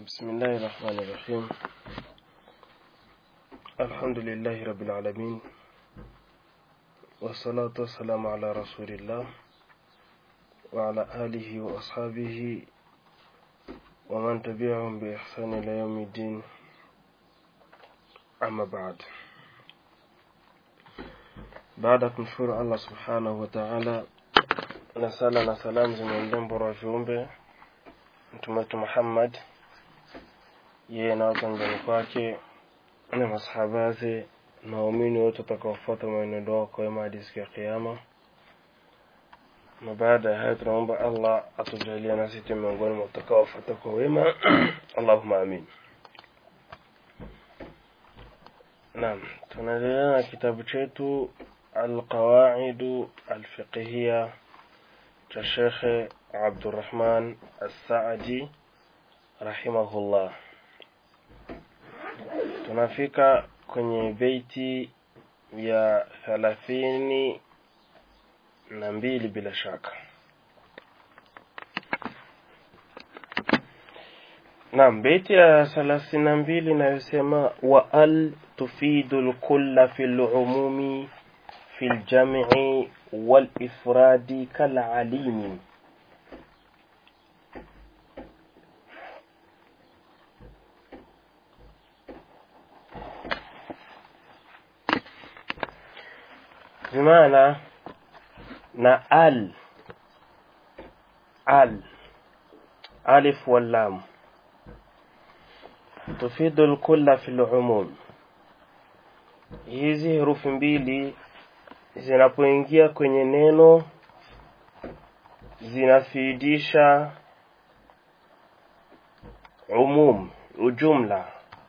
بسم الله الرحمن الرحيم الحمد لله رب العالمين والصلاة والسلام على رسول الله وعلى آله وأصحابه ومن تبعهم بإحسان إلى يوم الدين أما بعد baada ya kumshukuru allah subhanahu wa taala na sala na salamu zimwendea mbora wa viumbe mtume wetu muhammad yeye na watu nyumbani kwake na masahaba zake na waumini wote watakaofuata mwenendo wao kwa wema hadi siku ya kiama na baada ya hayo tunaomba allah atujalie nasi tu miongoni mwa watakaofuata kwa wema allahuma amin naam tunaendelea na kitabu chetu القواعد الفقهية كشيخ عبد الرحمن السعدي رحمه الله tunafika kwenye beiti ya thelathini na mbili bila shaka naam beiti ya thelathini na mbili inayosema wa al tufidu lkulla fi lumumi في الجمع والإفراد كالعليم بمعنى نا ال ال ألف واللام تفيد الكل في العموم hizi herufi mbili zinapoingia kwenye neno zinafidisha umum ujumla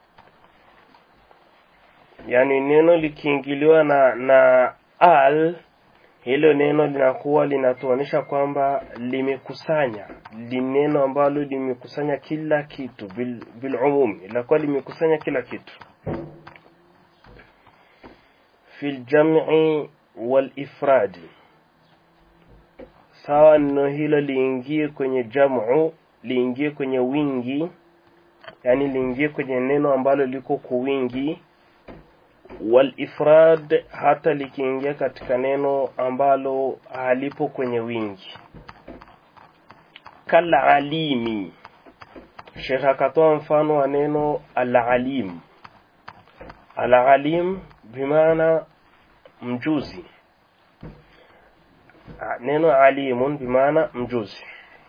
yaani neno likiingiliwa na na al hilo neno linakuwa linatuonyesha kwamba limekusanya li neno ambalo limekusanya kila kitu bil, bil umum linakuwa limekusanya kila kitu fi ljam'i walifradi sawa neno hilo liingie kwenye jamu liingie kwenye wingi yani liingie kwenye neno ambalo liko kwa wingi walifrad hata likiingia katika neno ambalo halipo kwenye wingi kalalimi shekh akatoa mfano wa neno alalim alalim bimaana mjuzi neno alimun bimaana mjuzi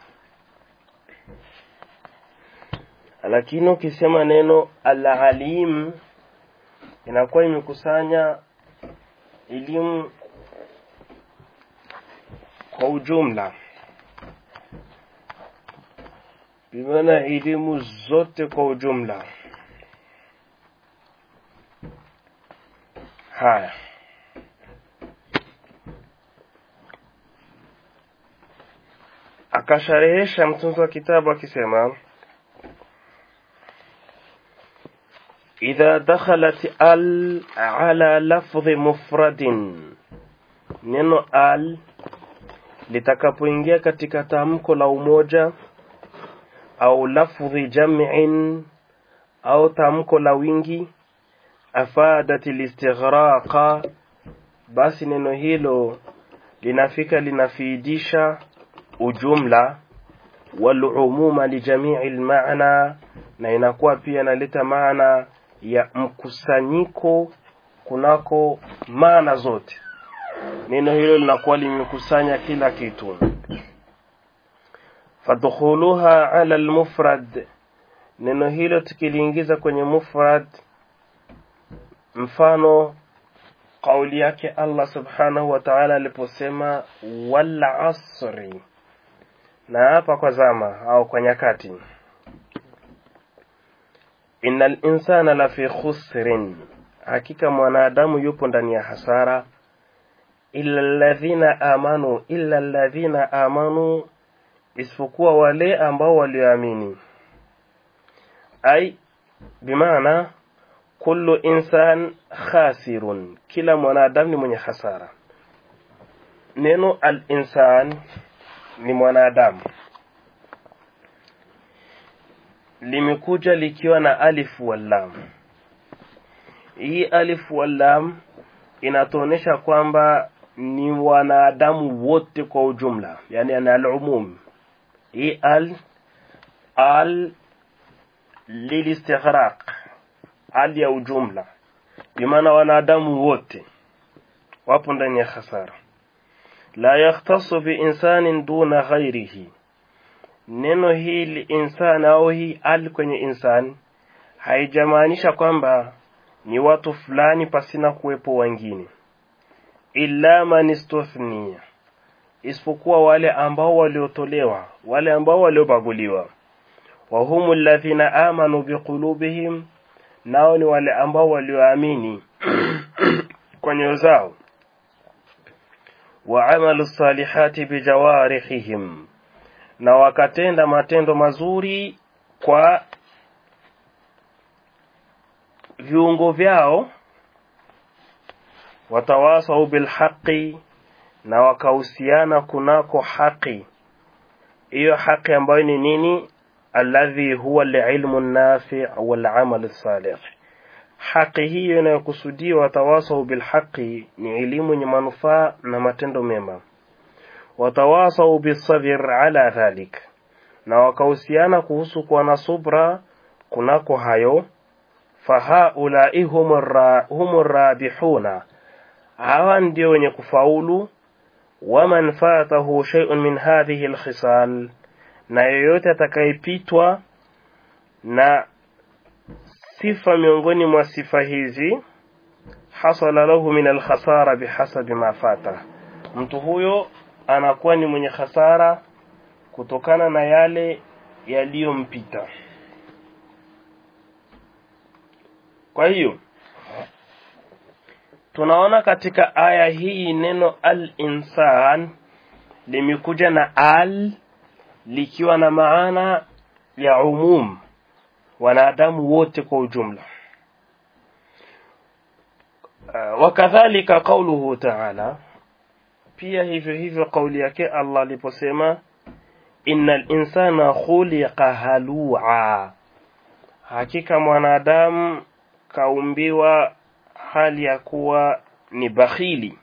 lakini ukisema neno alalim inakuwa imekusanya elimu kwa ujumla bimaana elimu zote kwa ujumla haya akasharehesha mtunzi wa kitabu akisema idha dakhalat al ala lafdhi mufradin neno al litakapoingia katika tamko la umoja au lafdhi jam'in au tamko la wingi afadat listighraqa basi neno hilo linafika linafiidisha ujumla walumuma lijamii lmaana na inakuwa pia inaleta maana ya mkusanyiko kunako maana zote neno hilo linakuwa limekusanya kila kitu fadkhuluha ala lmufrad neno hilo tukiliingiza kwenye mufrad mfano kauli yake allah subhanahu wa taala aliposema wal asri na hapa kwa zama au kwa nyakati innal insana lafi khusrin hakika mwanadamu yupo ndani ya hasara illa alladhina amanu illa alladhina amanu isipokuwa wale ambao walioamini ai bimaana kullu insan khasirun kila mwanadamu ni mwenye hasara neno al insan ni mwanadamu limekuja likiwa na alif wal lam hii alif wal lam inatuonesha kwamba ni wanadamu wote kwa ujumla yani ana al-umum hii al al lilistighraq al ya ujumla bimaana wanadamu wote wapo ndani ya khasara la yakhtassu bi insanin duna ghairihi neno hili insan au hii al kwenye insan haijamaanisha kwamba ni watu fulani pasina kuwepo wengine illa man istuthniya isipokuwa wale ambao waliotolewa wale ambao waliobaguliwa wa humu alladhina amanu biqulubihim nao ni wale ambao walioamini kwa nyoyo zao wa amalu salihati bijawarihihim na wakatenda matendo mazuri kwa viungo vyao watawasau bilhaqi na wakahusiana kunako haki hiyo haki ambayo ni nini alladhi huwa alilmu nafi wal amal salih haki hiyo inayokusudiwa watawasau bilhaqi ni elimu yenye manufaa na matendo mema watawasau bisabr ala dhalik na wakahusiana kuhusu kuwa na subra kunako hayo fahaulai humu rabihuna hawa ndio wenye kufaulu waman fatahu shay'un min hadhihi alkhisal na yoyote atakayepitwa na sifa miongoni mwa sifa hizi hasala lahu min alkhasara bihasabi ma fata mtu huyo anakuwa ni mwenye hasara kutokana na yale yaliyompita kwa hiyo tunaona katika aya hii neno al-insan limekuja na al likiwa na maana ya umum wanadamu wote kwa ujumla uh, wakadhalika qauluhu ta'ala pia hivyo hivyo kauli yake Allah aliposema innal insana khuliqa halua hakika mwanadamu kaumbiwa hali ya kuwa ni bakhili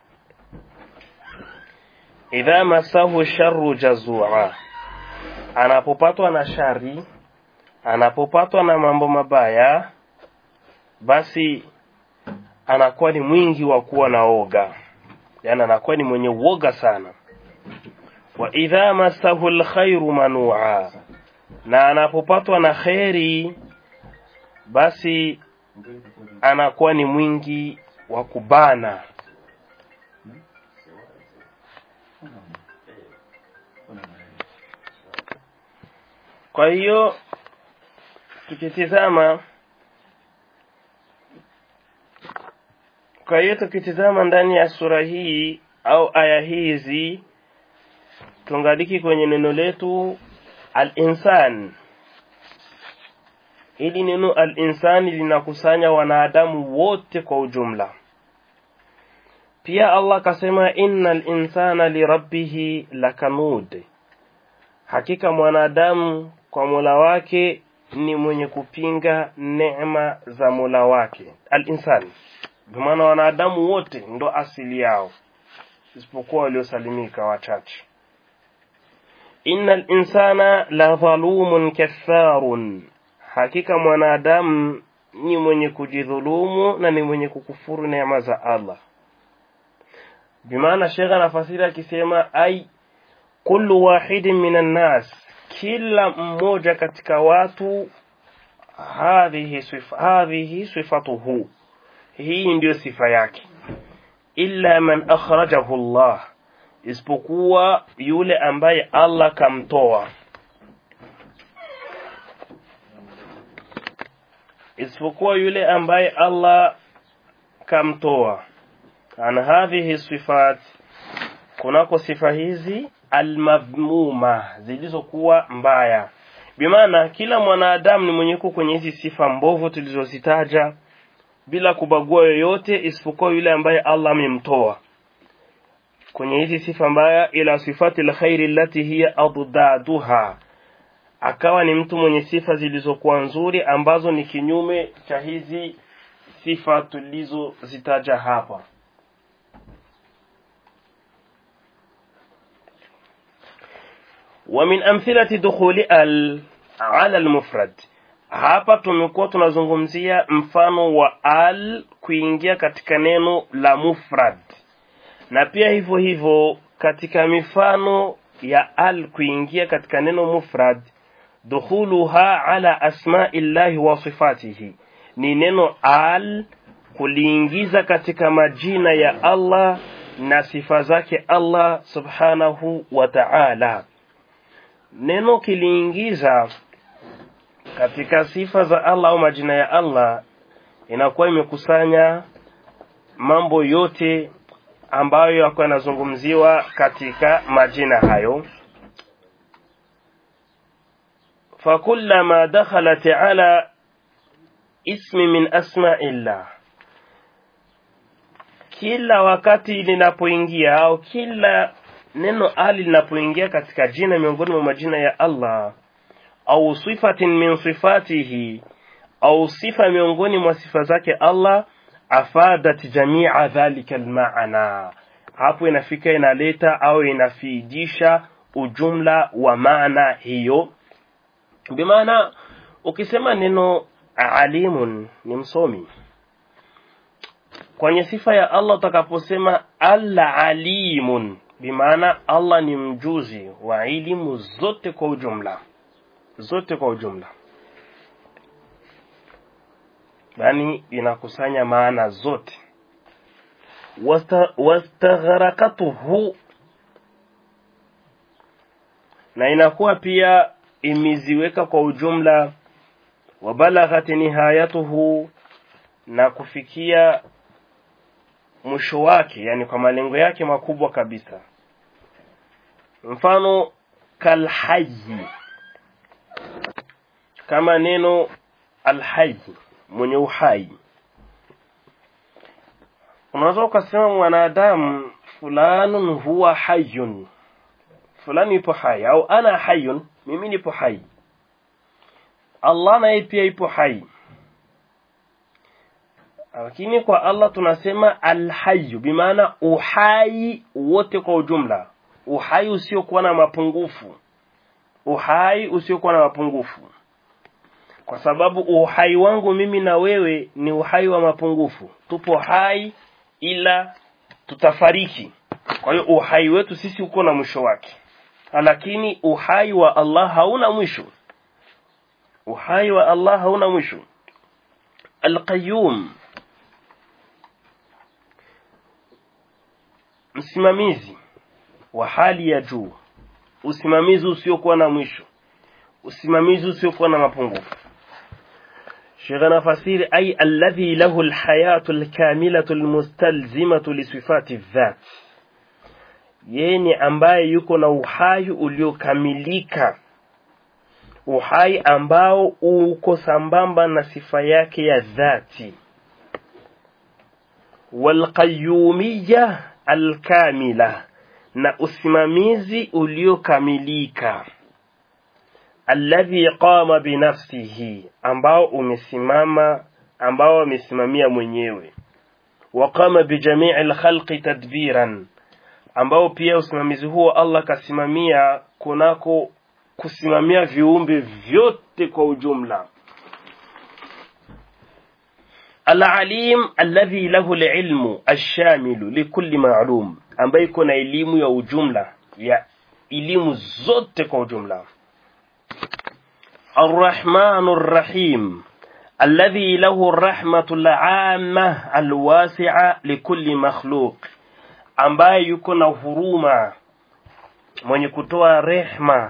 idha masahu sharru jazua anapopatwa na shari anapopatwa na mambo mabaya basi anakuwa ni mwingi wa kuwa na oga yani anakuwa ni mwenye uoga sana wa idha masahu alkhairu manua na anapopatwa na kheri basi anakuwa ni mwingi wa kubana kwa hiyo tukitizama kwa hiyo tukitizama ndani ya sura hii au aya hizi tungaliki kwenye neno letu al-insan ili neno al-insani linakusanya wanadamu wote kwa ujumla pia Allah kasema innal insana lirabbih lakanud hakika mwanadamu kwa Mola wake ni mwenye kupinga neema za Mola wake al-insani maana wanadamu wote ndo asili yao isipokuwa waliosalimika wachache innal insana la dhalumun katharun hakika mwanadamu ni mwenye kujidhulumu na ni mwenye kukufuru neema za Allah bimaana shekha anafasiri akisema ai kullu wahidin minan nas kila mmoja katika watu hadhihi sifa hadhihi sifatuhu hii ndiyo sifa yake illa man akhrajahu Allah isipokuwa yule ambaye Allah kamtoa isipokuwa yule ambaye Allah kamtoa an hadhihi sifat kunako sifa hizi almadhmuma zilizokuwa mbaya bimaana kila mwanadamu ni mwenye kwenye hizi sifa mbovu tulizozitaja bila kubagua yoyote isipokuwa yule ambaye Allah amemtoa kwenye hizi sifa mbaya ila sifati alkhairi allati hiya addaduha akawa ni mtu mwenye sifa zilizokuwa nzuri ambazo ni kinyume cha hizi sifa tulizozitaja hapa ومن أمثلة دخول ال على المفرد hapa tumekuwa tunazungumzia mfano wa al kuingia katika neno la mufrad na pia hivyo hivyo katika mifano ya al kuingia katika neno mufrad dukhuluha ala asma'illahi wa sifatihi ni neno al kuliingiza katika majina ya Allah na sifa zake Allah subhanahu wa ta'ala neno kiliingiza katika sifa za Allah au majina ya Allah inakuwa imekusanya mambo yote ambayo yako yanazungumziwa katika majina hayo fakullama dakhalat ala ismi min asma'illah kila wakati linapoingia au kila neno ali linapoingia katika jina miongoni mwa majina ya Allah au sifatin min sifatihi au sifa miongoni mwa sifa zake Allah afadat jamia dhalika almaana hapo inafika inaleta au inafidisha ujumla wa maana hiyo bimaana ukisema neno alimun ni msomi kwenye sifa ya Allah utakaposema al-alimun bimaana Allah ni mjuzi wa elimu zote kwa ujumla zote kwa ujumla yani inakusanya maana zote wastagharakatuhu na inakuwa pia imeziweka kwa ujumla wabalaghat nihayatuhu na kufikia mwisho wake yani kwa malengo yake makubwa kabisa mfano kalhayi kama neno alhayi mwenye uhai unaweza ukasema mwanadamu fulanun huwa hayun fulani ipo hai au ana hayun mimi nipo hai Allah naye pia ipo hai lakini kwa Allah tunasema alhayu bimaana uhai wote kwa ujumla uhai usiokuwa na mapungufu uhai usiokuwa na mapungufu kwa sababu uhai wangu mimi na wewe ni uhai wa mapungufu tupo hai ila tutafariki kwa hiyo uhai wetu sisi uko na mwisho wake lakini uhai wa Allah hauna mwisho uhai wa Allah hauna mwisho alqayyum msimamizi wa hali ya juu usimamizi usiokuwa na mwisho usimamizi usiokuwa na mapungufu شيخنا فسير أي الذي له الحياة الكاملة المستلزمة لصفات الذات yeye ambaye yuko na uhai uliokamilika uhai ambao uko sambamba na sifa yake ya dhati walqayyumiyya alkamila na usimamizi uliokamilika alladhi qama binafsihi ambao umesimama ambao amesimamia mwenyewe waqama bijamii alkhalqi tadbiran ambao pia usimamizi huo Allah kasimamia kunako kusimamia viumbe vyote kwa ujumla Al-alim alladhi lahu al-ilmu ash-shamilu likulli ma'lum ambaye kuna elimu ya ujumla ya elimu zote kwa ujumla الرحمن الرحيم الذي له الرحمة العامة الواسعة لكل مخلوق ambaye yuko na huruma mwenye kutoa rehma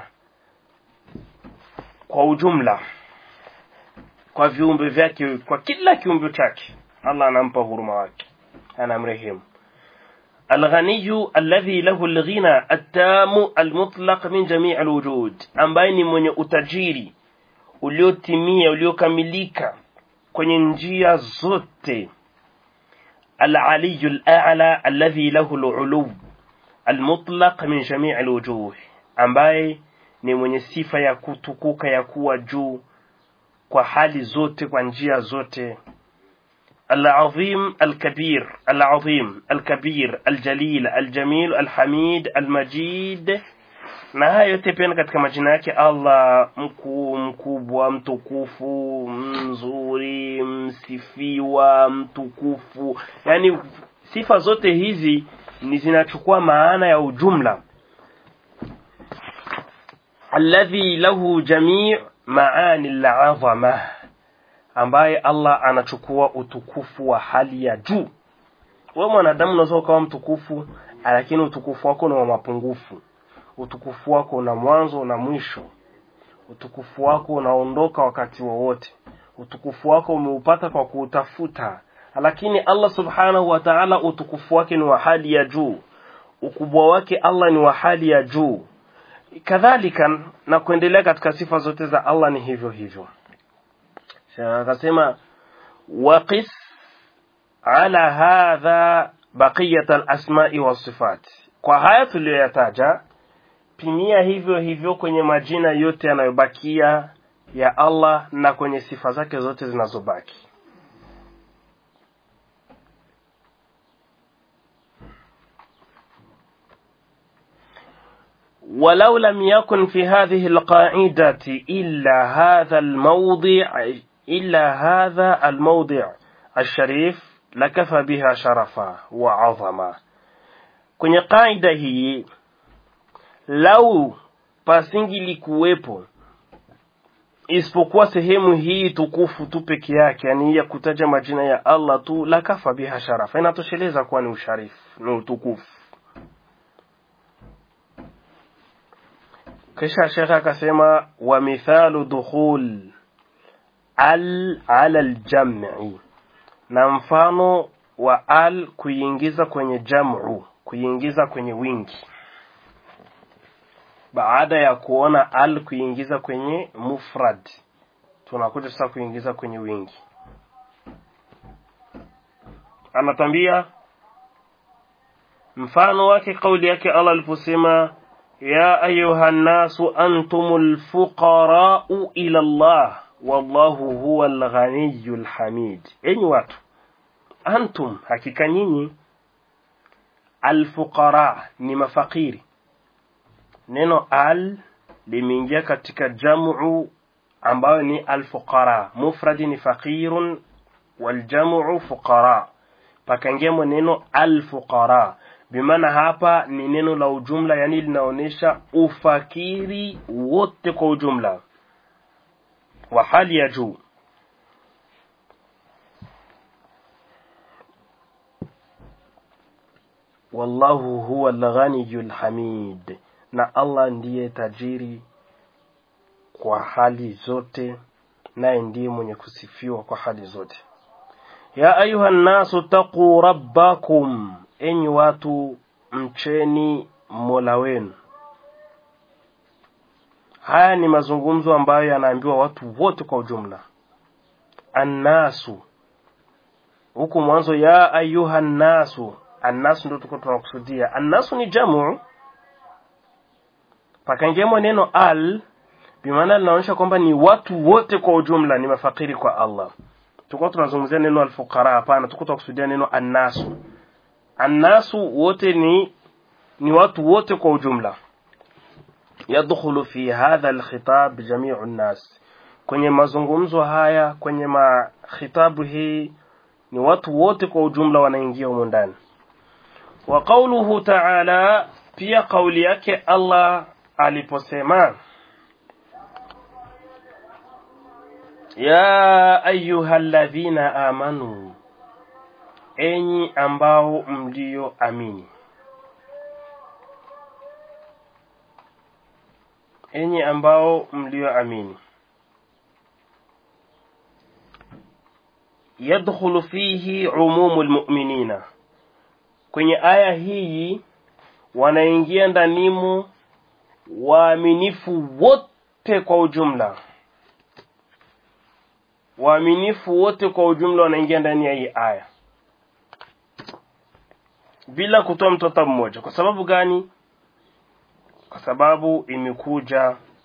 kwa ujumla kwa viumbe vyake kwa kila kiumbe chake Allah anampa huruma wake anamrehemu الغني الذي له الغنى التام المطلق من جميع الوجود ambaye ni mwenye utajiri uliotimia uliokamilika kwenye njia zote العلي الأعلى الذي له العلو المطلق من جميع الوجوه ambaye ni mwenye sifa ya kutukuka ya kuwa juu kwa hali zote kwa njia zote العظيم الكبير العظيم الكبير الجليل الجميل الحميد المجيد na haya yote pia katika majina yake Allah mkuu mkubwa mtukufu mzuri msifiwa mtukufu yani sifa zote hizi ni zinachukua maana ya ujumla alladhi lahu jami' maani al-azama ambaye Allah anachukua utukufu wa hali ya juu wewe mwanadamu unaweza ukawa mtukufu lakini utukufu wako ni wa mapungufu utukufu wako una mwanzo na mwisho utukufu wako unaondoka wakati wowote utukufu wako umeupata kwa kuutafuta lakini Allah subhanahu wa ta'ala utukufu wake ni wa hali ya juu ukubwa wake Allah ni wa hali ya juu kadhalika na kuendelea katika sifa zote za Allah ni hivyo hivyo akasema waqis ala hadha baqiyat al-asma'i was-sifat kwa haya tuliyoyataja pimia hivyo hivyo kwenye majina yote yanayobakia ya Allah na kwenye sifa zake zote zinazobaki ولو لم يكن في هذه القاعدة إلا هذا الموضع إلا هذا الموضع الشريف لكفى بها شرفا وعظما kwenye kaida hii lau pasingilikuwepo isipokuwa sehemu hii tukufu tu peke yake yani ya kutaja majina ya Allah tu lakafa biha sharafa inatosheleza kuwa ni usharifu ni utukufu kisha shekhe akasema wa mithalu dukhul al ala aljam'i na mfano wa al kuingiza kwenye jam'u kuingiza kwenye wingi baada ya kuona al kuingiza kwenye mufrad tunakuja sasa kuingiza kwenye wingi anatambia mfano wake kauli yake Allah aliposema ya ayuha nasu antumul fuqara'u ila Allah wallahu huwal ghaniyyul hamid enyi watu antum hakika nyinyi alfuqara ni mafakiri neno al limeingia katika jamu ambayo ni alfuqara mufradi ni faqirun waljamu fuqara pakaingia neno alfuqara bimaana hapa ni neno la ujumla yani linaonyesha ufakiri wote kwa ujumla wa hali ya juu wallahu huwa al-ghaniyul hamid na Allah ndiye tajiri kwa hali zote naye ndiye mwenye kusifiwa kwa hali zote ya ayuha nasu taqu rabbakum enyi watu mcheni mola wenu haya ni mazungumzo ambayo yanaambiwa watu wote kwa ujumla annasu huku mwanzo ya ayuha nasu annasu ndio tuko tunakusudia annasu ni jamu pakaingiamo neno al bimaana linaonyesha kwamba ni watu wote kwa ujumla ni mafakiri kwa Allah tuko tunazungumzia neno alfuqara hapana tuko tunakusudia neno annasu annasu wote ni ni watu wote kwa ujumla yadkhulu fi hadha alkhitab jami'u an-nas kwenye mazungumzo haya kwenye makhitabu hii ni watu wote kwa ujumla wanaingia humo ndani wa qawluhu ta'ala pia kauli yake Allah aliposema ya ayyuhalladhina amanu enyi ambao mlio amini enyi ambao mlio amini yadkhulu fihi umumul mu'minina kwenye aya hii wanaingia ndanimu waaminifu wote kwa ujumla waaminifu wote kwa ujumla wanaingia ndani ya hii aya bila kutoa mtoto mmoja kwa sababu gani kwa sababu imekuja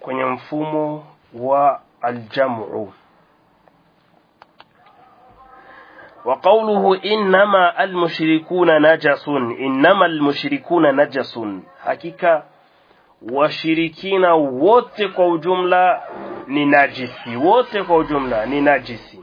kwenye mfumo wa aljamu وقوله إنما المشركون نجس إنما المشركون نجس hakika washirikina wote kwa ujumla ni najisi wote kwa ujumla ni najisi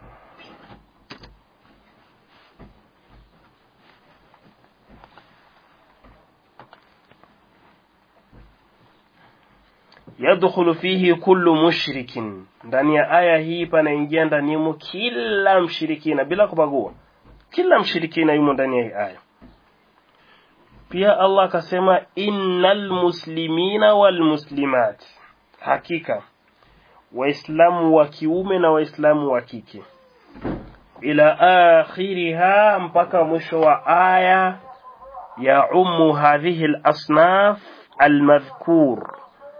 yadkhulu fihi kullu mushrikin ndani ya aya hii panaingia ndanimo kila mshirikina bila kubagua kila mshirikina yumo ndani ya hii aya pia Allah akasema innal muslimina wal muslimat hakika waislamu wa kiume na waislamu wa kike ila akhiriha mpaka mwisho wa aya ya ummu hadhihi al-asnaf al-madhkur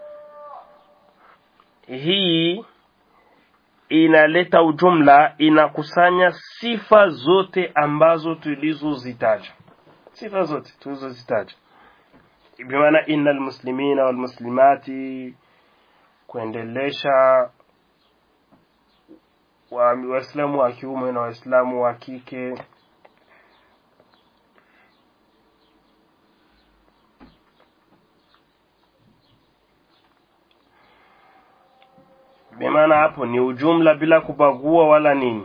hii inaleta ujumla inakusanya sifa zote ambazo tulizozitaja sifa zote tulizozitaja bimaana innal muslimina wal muslimati kuendelesha waislamu wa kiume na waislamu wa kike bimaana hapo ni ujumla bila kubagua wala nini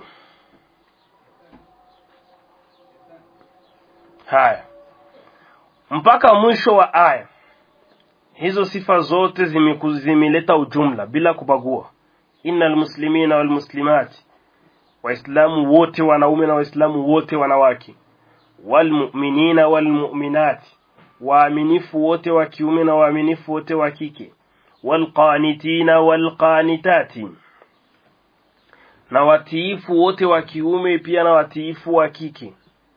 haya mpaka mwisho wa aya hizo sifa zote zimeleta ujumla bila kubagua innal muslimina wal muslimati waislamu wote wanaume na waislamu wote wanawake walmu'minina walmu'minati waaminifu wote wa kiume na waaminifu wote wa kike walqanitina walqanitati na watiifu wote wa kiume pia na watiifu wa kike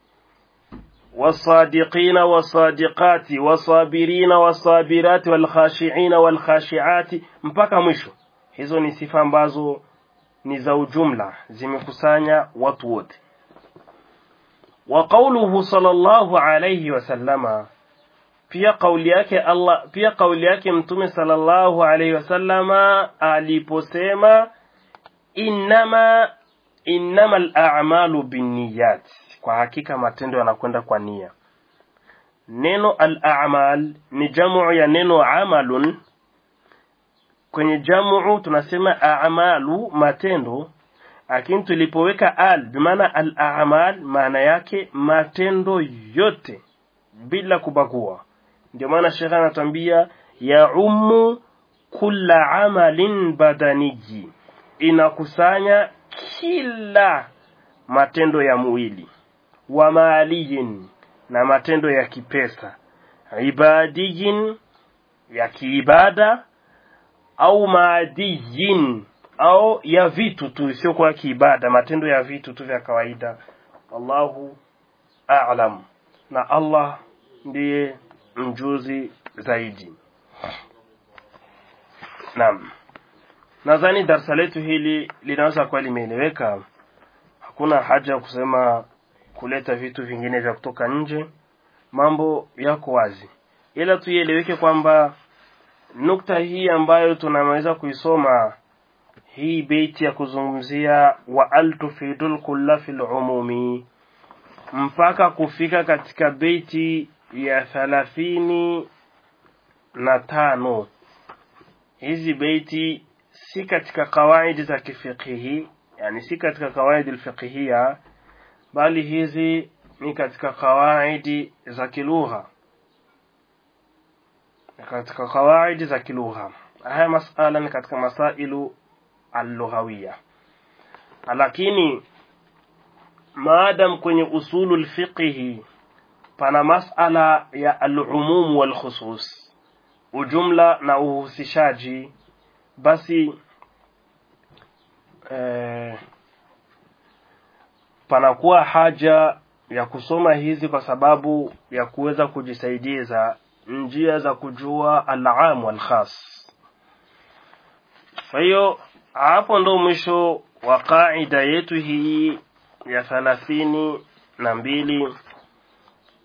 والصادقين والصادقات والصابرين والصابرات والخاشعين والخاشعات mpaka mwisho hizo ni sifa ambazo ni za ujumla zimekusanya watu wote wa qawluhu sallallahu alayhi wasallama pia kauli yake Allah pia kauli yake mtume sallallahu alayhi wasallama aliposema innama innamal a'malu binniyat kwa hakika matendo yanakwenda kwa nia neno al-a'mal ni jamu ya neno amalun kwenye jamu tunasema a'malu matendo lakini tulipoweka al bimaana al-a'mal maana yake matendo yote bila kubagua ndio maana shekha anatuambia ya ummu kulla amalin badaniji inakusanya kila matendo ya mwili wa maliyin na matendo ya kipesa ibadiyin ya kiibada au maadiyin au ya vitu tu sio kwa kiibada matendo ya vitu tu vya kawaida wallahu a'lam na Allah ndiye mjuzi zaidi naam nadhani darasa letu hili linaweza kuwa limeeleweka hakuna haja ya kusema kuleta vitu vingine vya kutoka nje mambo yako wazi ila tuieleweke kwamba nukta hii ambayo tunaweza kuisoma hii beiti ya kuzungumzia wa altufidul kulla fil umumi mpaka kufika katika beiti ya thalathini na tano hizi beiti si katika kawaidi za kifikihi yani si katika kawaidi alfiqhiyya bali hizi ni katika kawaidi za kilugha katika kawaidi za kilugha haya masala ni katika masailu al-lughawiyya lakini maadam kwenye usulu alfiqhi pana masala ya al-umum wal khusus ujumla na uhusishaji basi eh, panakuwa haja ya kusoma hizi kwa sababu ya kuweza kujisaidiza njia za kujua al-am wal khas kwa hiyo hapo ndo mwisho wa kaida yetu hii ya thalathini na mbili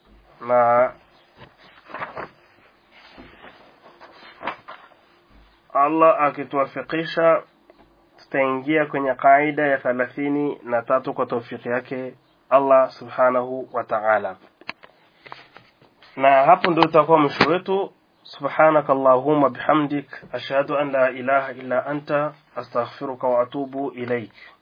na Allah akituwafikisha tutaingia kwenye kaida ya thalathini na tatu kwa taufiki yake Allah subhanahu wa ta'ala na hapo ndio utakuwa mwisho wetu سبحانك اللهم بحمدك أشهد أن لا إله إلا أنت أستغفرك وأتوب إليك